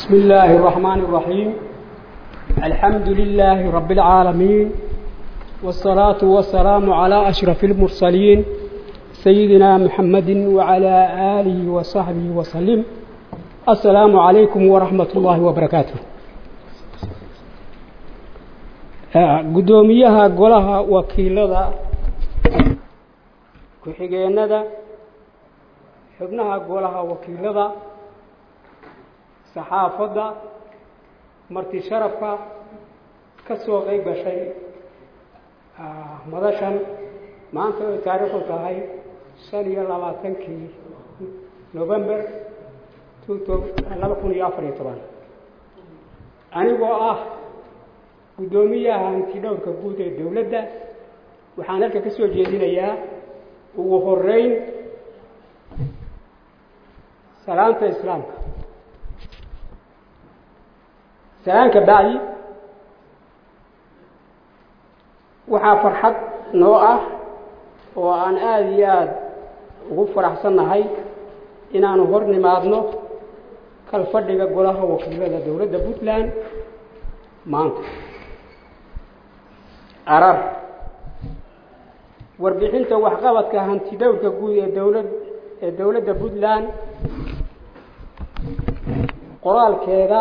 بسم الله الرحمن الرحيم الحمد لله رب العالمين والصلاة والسلام على أشرف المرسلين سيدنا محمد وعلى آله وصحبه وسلم السلام عليكم ورحمة الله وبركاته قدوميها قولها وكيلة ku-xigeenada xubnaha golaha wakiilada saxaafadda marti sharafka ka soo qeyb gashay madashan maanta ay taariikhdu tahay shan iyo labaatankii november laba kun iyo afar iyo toban anigoo ah guddoomiyaha hantidhowrka guud ee dowladda waxaan halka ka soo jeedinayaa ugu horeyn salaanta islaamka salaanka bacdi waxaa farxad noo ah oo aan aada iyo aada ugu faraxsannahay inaanu hor nimaadno kalfadhiga golaha wakiilada dowladda puntland maanta arar warbixinta waxqabadka hantidhowrka guud ee dowlad ee dowladda puntland qoraalkeeda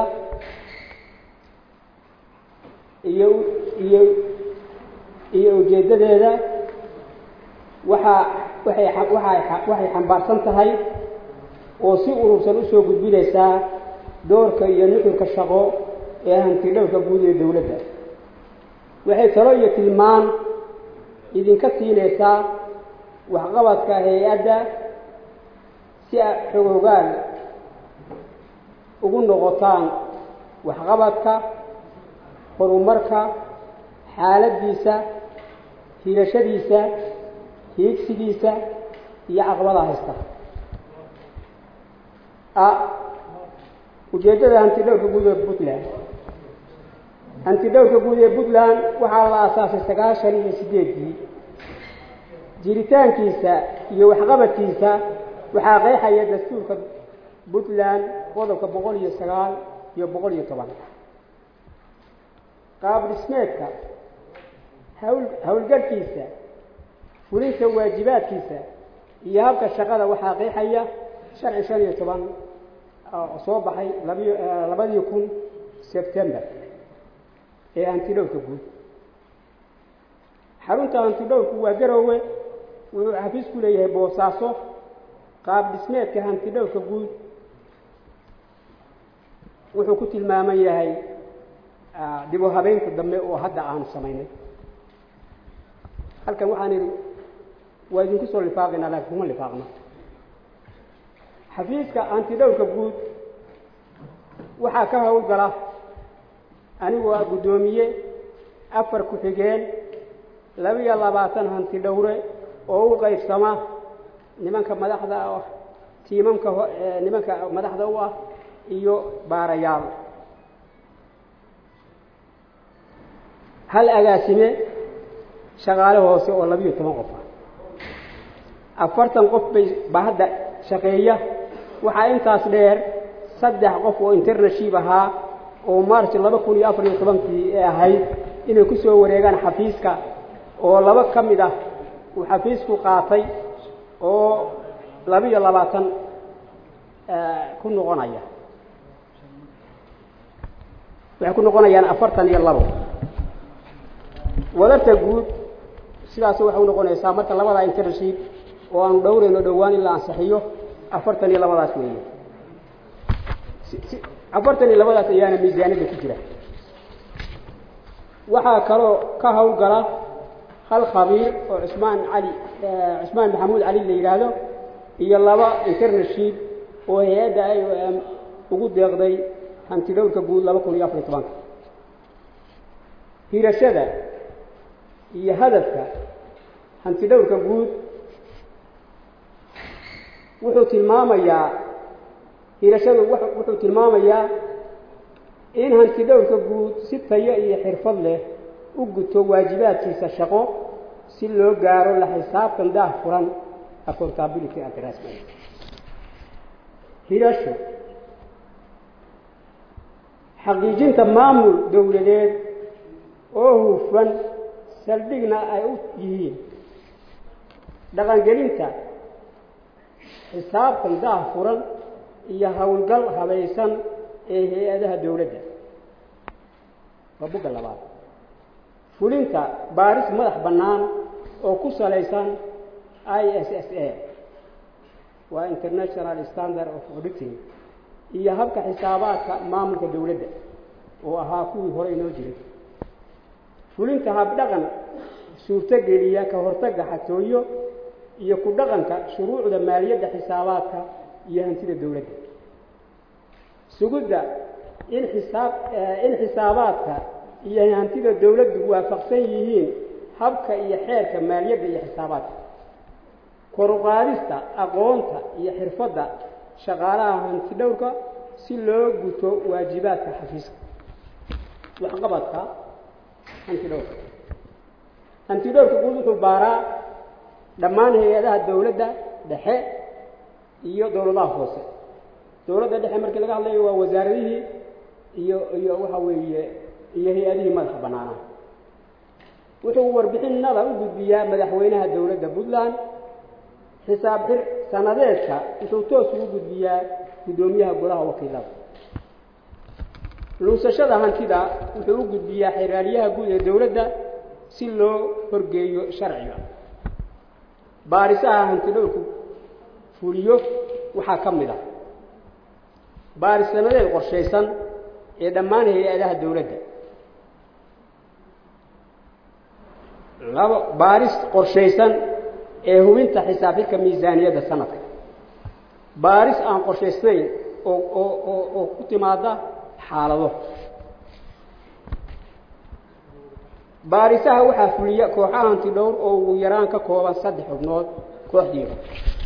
iyo iyo iyo ujeeddadeeda waxaa waxay waxay waxay xambaarsan tahay oo si urursan usoo gudbinaysaa doorka iyo nuxurka shaqo ee hantidhowrka guud ee dowladda waxay talo iyo tilmaan idinka siinaysaa waxqabadka hay-adda si aad xogogaal ugu noqotaan waxqabadka horumarka xaaladdiisa hirashadiisa hiigsigiisa iyo caqabadaha haysta a ujeeddada hantidhowrka guud ee puntland hantidhowrka guud ee puntland waxaa la aasaasay sagaashan iyo sideedii jiritaankiisa iyo waxqabadkiisa waxaa qeexaya dastuurka puntland qodobka boqol iyo sagaal iyo boqol iyo toban qaab dhismeedka hawl howlgalkiisa fulinta waajibaadkiisa iyo habka shaqada waxaa qeexaya sharci shan iyo toban soo baxay labiy labadii kun sebtember ee hantidhowrka guud xarunta hantidhowrku waa garoowe wuxuu xafiis ku leeyahay boosaaso qaab dhismeedka hantidhowrka guud wuxuu ku tilmaaman yahay dib u habeynta dambe oo hadda aanu samaynay halkan waxaan idhi waa idinku soo lifaaqaynaa laakiin kuma lifaaqno xafiiska hantidhowrka guud waxaa ka howlgala anigoo ah guddoomiye afar ku-xigeen laba-iyo labaatan hanti dhowre oo u qaybsama nimanka madaxda ah tiimamka nimanka madaxda u ah iyo baarayaal hal agaasime shaqaale hoose oo labiyo toban qof ah afartan qof bay baa hadda shaqeeya waxaa intaas dheer saddex qof oo internaship ahaa oo march laba kun iyo afar iyo tobankii ee ahayd inay ku soo wareegaan xafiiska oo laba ka mid ah uu xafiisku qaatay oo laba-iyo labaatan ku noqonaya waxay ku noqonayaan afartan iyo labo wadarta guud sidaas waxay u noqonaysaa marka labadaa internship oo aanu dhowrayno dhowaan in la ansixiyo afartan iyo labadaas weeye afartan iyo labadaas ayaana miisaaniyadda ku jira waxaa kaloo ka howlgala hal khabiir oo cusmaan cali cusmaan maxamuud cali la yidhaahdo iyo laba internaship oo hay-adda i o m ugu deeqday hantidhowrka guud laba kun iyo afar iyo tobanka hirashada iyo hadafka hantidhowrka guud wuxuu tilmaamayaa hirashadu wuxuu tilmaamayaa in hantidhowrka guud si tayo iyo xirfad leh u guto waajibaadkiisa shaqo si loo gaaro la xisaabtan daah furan accountability and harassment hirasho xaqiijinta maamul dowladeed oo hufan saldhigna ay u yihiin dhaqangelinta xisaabtan daah furan iyo howlgal habaysan ee hay-adaha dowladda waa bugga labaad fulinta baaris madax bannaan oo ku salaysan i s s a waa international standard of auditing iyo habka xisaabaadka maamulka dowladda oo ahaa kuwii hore inoo jiray fulinta habdhaqan suurtogeliya ka hortagga xatooyo iyo ku dhaqanka shuruucda maaliyadda xisaabaadka iyo hantida dowladda sugidda in xisaab in xisaabaadka iyo hantida dowladdu waafaqsan yihiin habka iyo xeerka maaliyadda iyo xisaabaadka koruqaadista aqoonta iyo xirfadda shaqaalaha hanti dhowrka si loo guto waajibaadka xafiiska waxqabadka hanti dhowrka hanti dhowrka guud wuxuu baaraa dhammaan hay-adaha dowladda dhexe iyo dowladaha hoose dowladda dhexe markii laga hadlayo waa wasaaradihii iyo iyo waxa weeye iyo hay-adihii madaxa bannaanaa wuxuu warbixinada u gudbiyaa madaxweynaha dowladda puntland xisaab xir sanadeedka wuxuu toos ugu gudbiyaa guddoomiyaha golaha wakiilada luusashada hantida wuxuu u gudbiyaa xeraaliyaha guud ee dowladda si loo horgeeyo sharciga baarisaha hanti dhowrku fuliyo waxaa ka mid ah baaris sanadeed qorshaysan ee dhammaan hay-adaha dowladda labo baaris qorshaysan ee hubinta xisaab xidhka miisaaniyadda sanadka baaris aan qorshaysnayn oo oo oo oo ku timaada xaalado baarisaha waxaa fuliya kooxaha hanti dhowr oo ugu yaraan ka kooban saddex xubnood kooxdiiba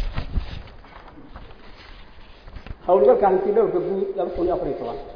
howlgalka hanti dhowrka guud laba kun iyo afar iyo toban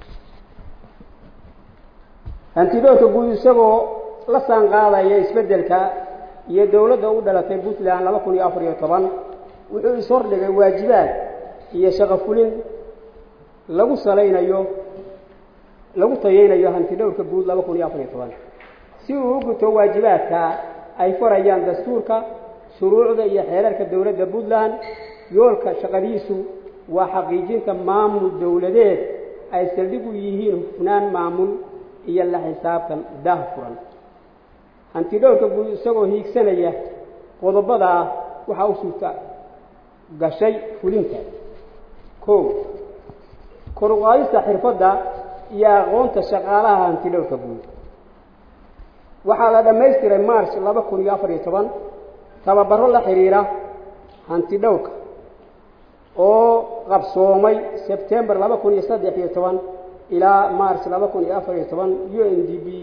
hanti dhowrka guud isagoo la saan qaadaya isbeddelka iyo dowladda u dhalatay puntland laba kun iyo afar iyo toban wuxuu ishordhigay waajibaad iyo shaqo fulin lagu salaynayo lagu tayeynayo hanti dhowrka guud laba kun iyo afar iyo toban si uu u guto waajibaadka ay farayaan dastuurka shuruucda iyo xeerarka dowladda puntland yoolka shaqadiisu waa xaqiijinta maamul dowladeed ay saldhig u yihiin hufnaan maamul iyo la xisaabtan daah furan hanti dhowrka guud isagoo hiigsanaya qodobadaa waxaa u suurta gashay fulinta kow koruqaadista xirfadda iyo aqoonta shaqaalaha hanti dhowrka guud waxaa la dhammaystiray march laba kun iyo afar iyo toban tababaro la xidhiira hanti dhowrka oo qabsoomay sebtembar laba kun iyo saddex iyo toban ilaa march laba kun iyo afar iyo toban u n d b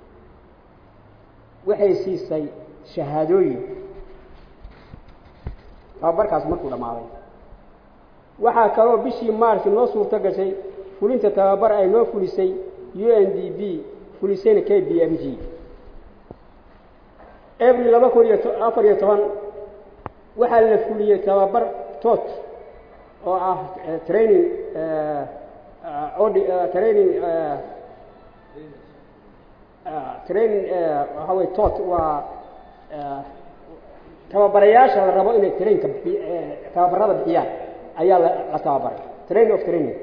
waxay siisay shahaadooyin tababarkaas markuu dhammaaday waxaa kaloo bishii march noo suurto gashay fulinta tababar ay noo fulisay u n d b fulisayna k b m g abril laba kun iyo afar iyo toban waxaa la fuliyey tababar tot oo ah training training training waxa wey tot waa tababarayaasha la rabo inay trainka bi tababarada bixiyaan ayaa la la tababaray training of training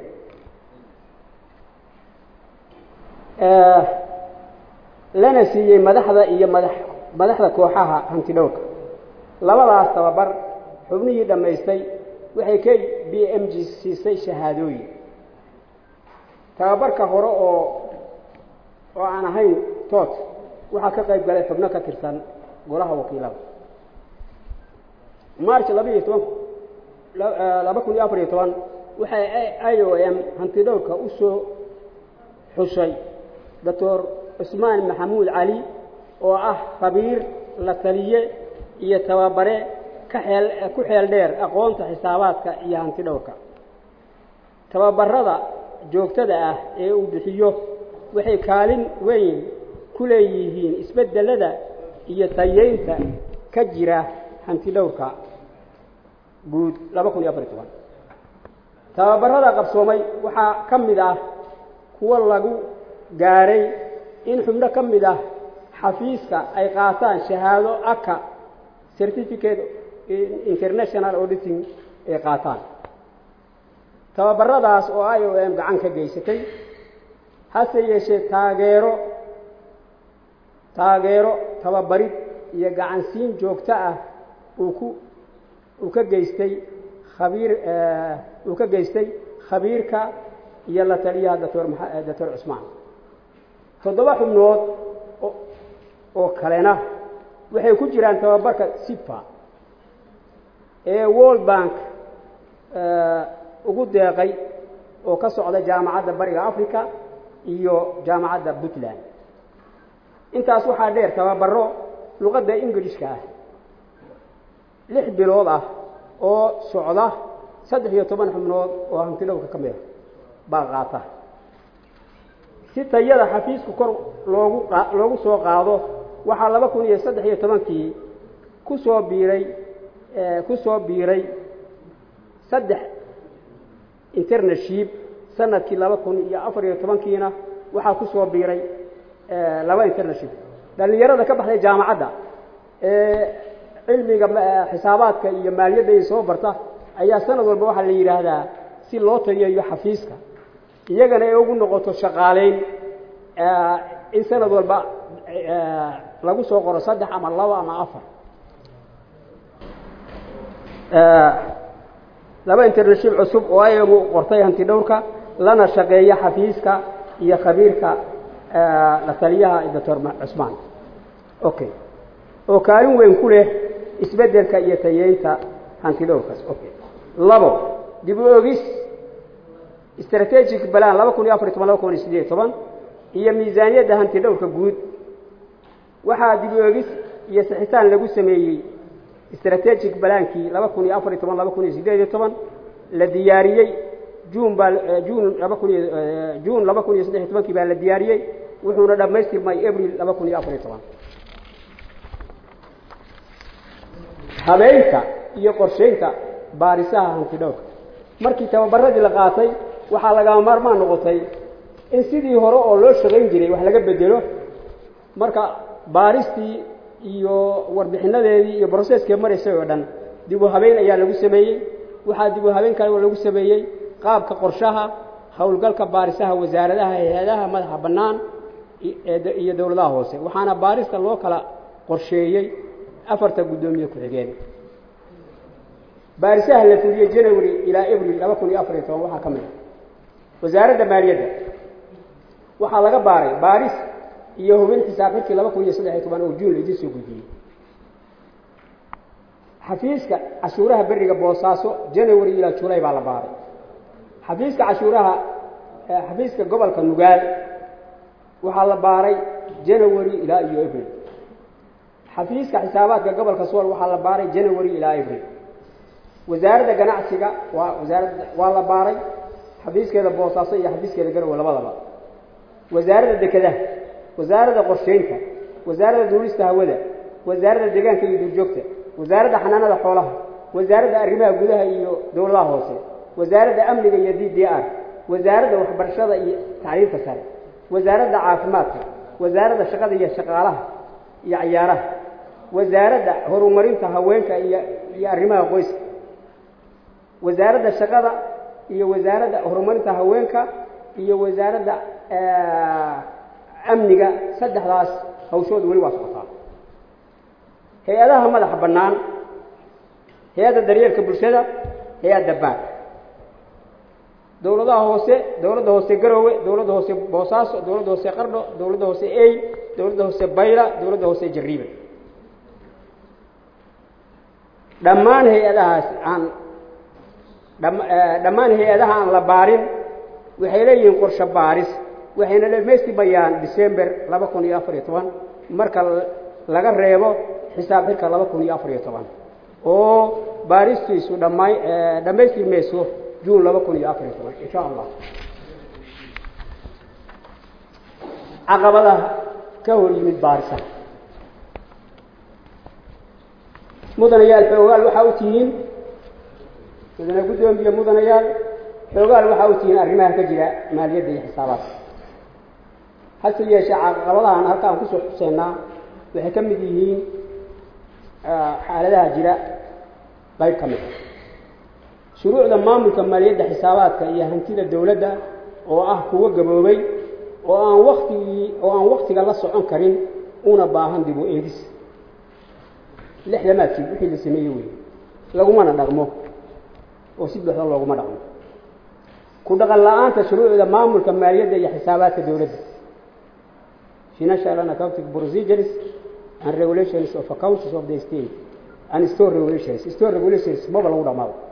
lana siiyey madaxda iyo madax madaxda kooxaha hanti dhowrka labadaas tababar xubnihii dhammaystay waxay k b m g siisay shahaadooyin tababarka hore oo oo aan ahayn toot waxaa ka qayb galay xubno ka tirsan golaha wakiilada march laba iyo toban laba kun iyo afar iyo toban waxay i o m hanti dhowrka u soo xushay doctor cusmaan maxamuud cali oo ah khabiir la taliye iyo tababare ka xeel ku xeel dheer aqoonta xisaabaadka iyo hanti dhowrka tababarada joogtada ah ee uu bixiyo waxay kaalin weyn ku leeyihiin isbeddelada iyo tayeynta ka jira hanti dhowrka guud laba kun iyo afar iyo toban tababarada qabsoomay waxaa ka mid ah kuwa lagu gaaray in xubno ka mid ah xafiiska ay qaataan shahaado aka certificate international auditing ay qaataan tababaradaas oo i o m gacan ka geysatay hase yeeshee taageero taageero tababarid iyo gacansiin joogto ah uu ku uu ka geystay khabiir uu ka geystay khabiirka iyo la taliyaha doctor maa doctor cusmaan toddoba xubnood oo kalena waxay ku jiraan tababarka sifa ee world bank ugu deeqay oo ka socda jaamacadda bariga africa iyo jaamacadda puntland intaas waxaa dheer tababaro luqadda ingilishka ah lix bilood ah oo socda saddex iyo toban xubnood oo hantidhowrka ka mida baa qaata si tayada xafiisku kor loogu loogu soo qaado waxaa laba kun iyo saddex iyo tobankii ku soo biiray ku soo biiray saddex internaship sanadkii laba kun iyo afar iyo tobankiina waxaa ku soo biiray laba internaship dhallinyarada ka baxday jaamacadda ee cilmiga xisaabaadka iyo maaliyadda ay soo barta ayaa sanad walba waxaa la yidhaahdaa si loo tayeeyo xafiiska iyagana ay ugu noqoto shaqaaleyn in sanad walba lagu soo qoro saddex ama labo ama afar laba internaship cusub oo ayagu qortay hanti dhowrka lana shaqeeya xafiiska iyo khabiirka la taliyaha doctor cusmaan okay oo kaalin weyn ku leh isbeddelka iyo tayeynta hanti dhowrkaas okay labo dib u ogis strategic balan laba kun iyo afar iyo toban laba kun iyo sideed iyo toban iyo miisaaniyadda hanti dhowrka guud waxaa dib u ogis iyo sixitaan lagu sameeyey strategic balaankii laba kun iyo afar iyo toban laba kun iyo sideed iyo toban la diyaariyey juun baa juun laba kun iyo juun laba kun iyo saddex iyo tobankii baa la diyaariyey wuxuuna dhammaystirmay abril laba kun iyo afar iyo toban habeynta iyo qorsheynta baarisaha hanti dhowrka markii tababaradii la qaatay waxaa lagama maarmaan noqotay in sidii hore oo loo shaqayn jiray wax laga bedelo marka baaristii iyo warbixinadeedii iyo broceskee maraysay oo dhan dib u habeyn ayaa lagu sameeyey waxaa dib u habeyn kale oo lagu sameeyey qaabka qorshaha howlgalka baarisaha wasaaradaha hay-adaha madaxa bannaan iyo dowladaha hoose waxaana baarista loo kala qorsheeyey afarta guddoomiye ku-xigeen baarisaha la fuliyey january ilaa abril laba kun iyo afar iyo toban waxaa ka mid a wasaaradda maaliyadda waxaa laga baaray baaris iyo hubin xisaab xirkii laba kun iyo saddex iyo toban oo juun laidin soo gudbiyey xafiiska cashuuraha beriga boosaaso january ilaa julay baa la baaray xafiiska cashuuraha xafiiska gobolka nugaal waxaa la baaray january ilaa iyo abril xafiiska xisaabaadka gobolka sool waxaa la baaray january ilaa abril wasaaradda ganacsiga waa wasaaradda waa la baaray xafiiskeeda boosaaso iyo xafiiskeeda garowe labadaba wasaaradda dekedaha wasaaradda qorsheynta wasaaradda duulista hawada wasaaradda deegaanka iyo duurjoogta wasaaradda xanaanada xoolaha wasaaradda arrimaha gudaha iyo dowladaha hoose wasaaradda amniga iyo d d r wasaaradda waxbarashada iyo tacliimta sare wasaaradda caafimaadka wasaaradda shaqada iyo shaqaalaha iyo ciyaaraha wasaaradda horumarinta haweenka iyo iyo arrimaha qoyska wasaaradda shaqada iyo wasaaradda horumarinta haweenka iyo wasaaradda amniga saddexdaas hawshooda weli waa socotaa hay-adaha madaxa bannaan hay-adda daryeelka bulshada hay-adda baak dowladaha hoose dowladda hoose garoowe dowladda hoose boosaaso dowladda hoose qardho dowladda hoose ey dowladda hoose bayla dowladda hoose jariiba dhammaan hay-adahaas aan dhammaan hay-adaha aan la baarin waxay leeyihiin qorshe baaris waxayna dhamaystimayaan december laba kun iyo afar iyo toban marka laga reebo xisaab xirka laba kun iyo afar iyo toban oo baaristiisu dhamay dhammaystirmayso juun laba kun iyo afar iyo toban insha allah caqabadaha ka hor yimid baarisaha mudanayaal xoogaal waxaa u tihiin mudane guddoomiye mudanayaal xoogaal waxaa u tihiin arrimaha ka jira maaliyadda iyo xisaabaadka hase yeeshee caqabadahan halka aan kusoo xuseynaa waxay ka mid yihiin xaaladaha jira qayb ka mid a shuruucda maamulka maaliyadda xisaabaadka iyo hantida dowladda oo ah kuwo gaboobay oo aan waktigii oo aan waktiga la socon karin una baahan dib u eegis lixdamaadkii wixii la sameeyey wey lagumana dhaqmo oo si buuxda looguma dhaqmo ku dhaqan la-aanta shuruucda maamulka maaliyadda iyo xisaabaadka dowladda financial and accounting procedures and regulations of accounts of the state and store regulations store regulations maba lagu dhamaado